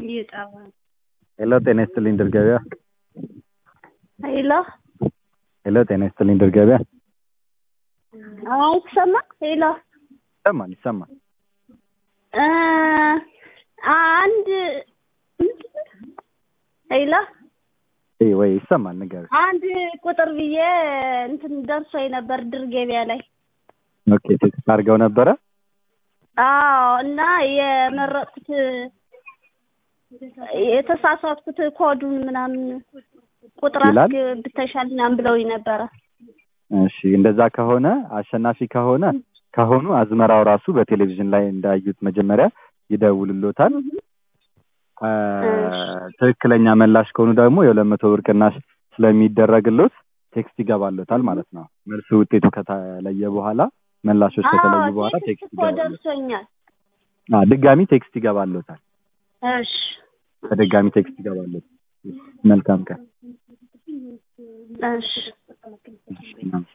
ይጠባል። ሄሎ ጤና ይስጥልኝ ድል ገበያ። ሄሎ ሄሎ ጤና ይስጥልኝ ድል ገበያ። አይሰማ ሄሎ ይሰማል ይሰማል። እ አንድ ሄሎ ይህ ወይ ይሰማል ንገር። አንድ ቁጥር ብዬ እንትን ደርሶኝ ነበር ድር ገበያ ላይ። ኦኬ ቴክስት አድርገው ነበረ። አዎ እና የመረጥኩት የተሳሳትኩት ኮዱን ምናምን ቁጥር ይላል? አስገብተሻል ምናምን ብለውኝ ነበረ። እሺ እንደዛ ከሆነ አሸናፊ ከሆነ ከሆኑ አዝመራው ራሱ በቴሌቪዥን ላይ እንዳዩት መጀመሪያ ይደውልሎታል። አ፣ ትክክለኛ መላሽ ከሆኑ ደግሞ የሁለት መቶ ብር ቅናሽ ስለሚደረግሎት ቴክስት ይገባሎታል ማለት ነው። መልሱ ውጤቱ ከተለየ በኋላ መላሾች ከተለዩ አዎ በኋላ ቴክስት ቴክስት እኮ ይገባሎታል። ደርሶኛል። አ፣ ድጋሚ ቴክስት ይገባሎታል። እሺ በድጋሚ ቴክስት ይገባሎታል። መልካም ቀን። እሺ እሺ፣ እናመሰግናለን።